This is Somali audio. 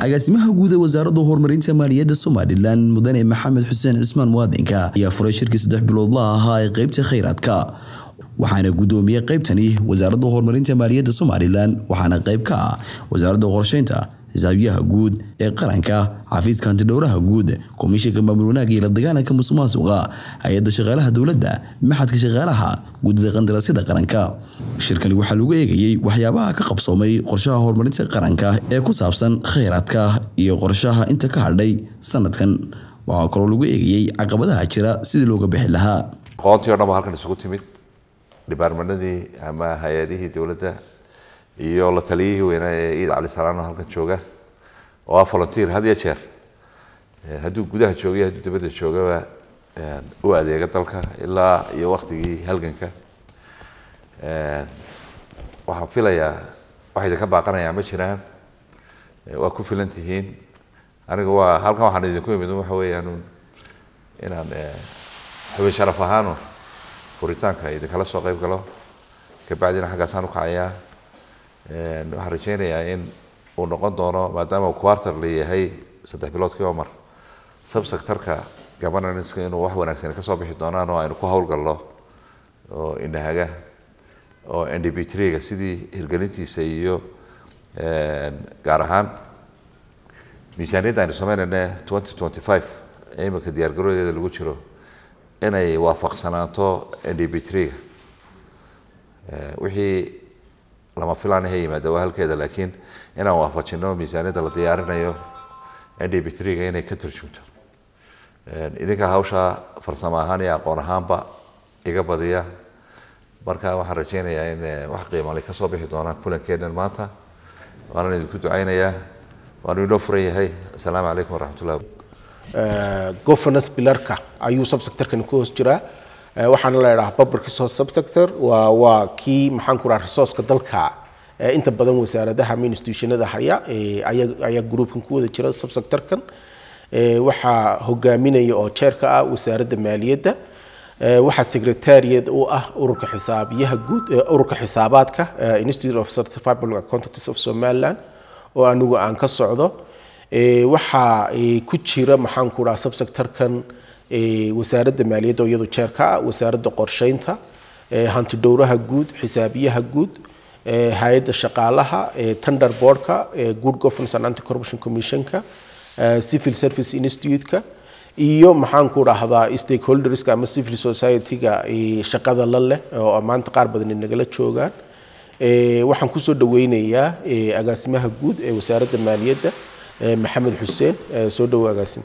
agaasimaha guud ee wasaaradda horumarinta maaliyadda somalilan mudane maxamed xuseen cismaan muwaadinka ayaa furay shirkii saddex biloodla ahaa ee qeybta khayraadka waxaana gudoomiyey qeybtani wasaaradda horumarinta maaliyadda somalilan waxaana qeyb ka ah wasaaradda qorsheynta xisaabiyaha guud ee qaranka xafiiska hantidhowraha guud komishanka maamul wanaagga iyo la dagaalanka musuqmaasuqa hay-adda shaqaalaha dowladda maxadka shaqaalaha guddida qandaraasyada qaranka shirkani waxaa lagu eegayey waxyaabaha ka qabsoomay qorshaha horumarinta qaranka ee ku saabsan khayraadka iyo qorshaha inta ka hadhay sanadkan waxaa kaloo lagu eegayey caqabadaha jira sidii looga bixi lahaa aqoontii o dhan ba halkan isugu timid dhibaarmanadii ama hay-adihii dowladda iyo la taliyihii weynaa ee iid cali salaano halkan jooga oo ah volunteer had iyo jeer hadduu gudaha joogay hadduu dibadda joogaba u adeega dalka ilaa iyo waktigii halganka waxaan filayaa wax idinka baaqanayaa ma jiraan waa ku filan tihiin aniga waa halkan waxaan idinku imid waxa weeyaan inaan xubin sharaf ahaanu furitaanka idinkala soo qayb galo kabacdina xaggaasaan ukacayaa waxaan rajeynayaa in uu noqon doono maadaama quarter la yahay saddex biloodkiiba mar subsectorka governanska inuu wax wanaagsan kasoo bixi doonaan oo aynu ku howlgalno oo inahaga oo n d b trga sidii hirgelintiisa iyo gaar ahaan miisaaniyadda aynu sameynayna twenty twenty five ee iminka diyaar garoodeeda lagu jiro inay waafaqsanaato n d b trga wixii lama filaanaha yimaada waa halkeeda laakiin inaan waafajino miisaaniyadda la diyaarinayo n d b trga inay ka turjumto idinka hawshaa farsamo ahaan iyo aqoon ahaanba iga badiya marka waxaan rajeynayaa in wax qiimale kasoo bixi doonaan kulankeenan maanta waanaan idinku ducaynayaa waanu inoo furan yahay assalaamu calaykum waraxmatullah governance pilarka ayuu subsectorkani ku hoos jiraa waxaana la idhaha public resource subsector waa waa kii maxaan ku dhaha resourceka dalka inta badan wasaaradaha ama institutionada haya ayaa ayaa groupkan ku wada jira subsectorkan waxaa hogaaminaya oo jeerka ah wasaaradda maaliyadda waxaa secretariat u ah ururka xisaabiyaha guud ururka xisaabaadka institute of certified public accountants of somaliland oo anigu aan ka socdo waxaa ku jira maxaan ku dhaha subsectorkan wasaaradda maaliyadda oo iyadu jeerka ah wasaaradda qorsheynta hantidhowraha guud xisaabiyaha guud hay-adda shaqaalaha tender boardka good governance and anti corruption commissionka civil service institute-ka iyo maxaan ku dhahdaa stakeholderska ama civil society-ga shaqada la leh oo maanta qaar badan nagala joogaan waxaan kusoo dhaweynayaa agaasimaha guud ee wasaaradda maaliyadda maxamed xuseen soo dhawo agaasim